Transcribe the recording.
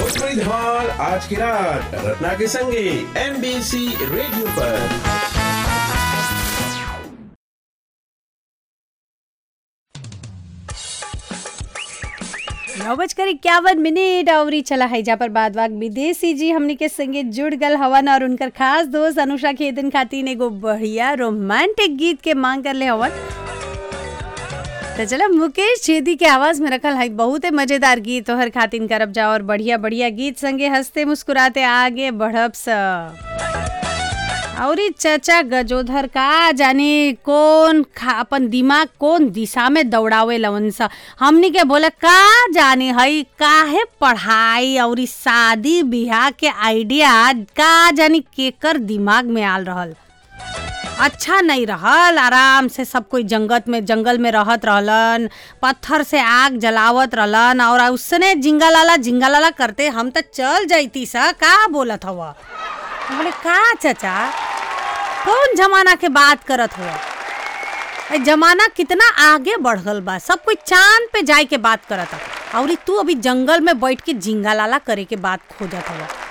भोजपुरी धमाल आज की रात रत्ना के संगे एमबीसी रेडियो पर नौ बजकर इक्यावन मिनट और ई चला है जा पर बाद वाक विदेशी जी हमनी के संगे जुड़ गल हवन और उनकर खास दोस्त अनुषा खेदन खातिर एगो बढ़िया रोमांटिक गीत के मांग कर ले हवन तो चलो मुकेश छेदी के आवाज में रखल है बहुत मजेदार गीत तोहर खातिन करब जा और बढ़िया बढ़िया गीत संगे हंसते मुस्कुराते आगे बढ़ब स और ई चचा गजोधर का जाने कौन खा अपन दिमाग कौन दिशा में दौड़ावे लवन सा हमनी के बोले का जाने हई काहे पढ़ाई और ई शादी बियाह के आइडिया का जानी केकर दिमाग में आल रहल अच्छा नहीं रहल आराम से सब कोई जंगत में जंगल में रहत रहलन पत्थर से आग जलावत रहलन और उसने जिंगा लाला जिंगा लाला करते हम तो चल जाती सा का बोलत हवा बोले का चचा कौन जमाना के बात करत हुआ ए जमाना कितना आगे बढ़ गल बा सब कोई चांद पे जाए के बात करत और तू अभी जंगल में बैठ के जिंगा लाला करे के बात खोजत हवा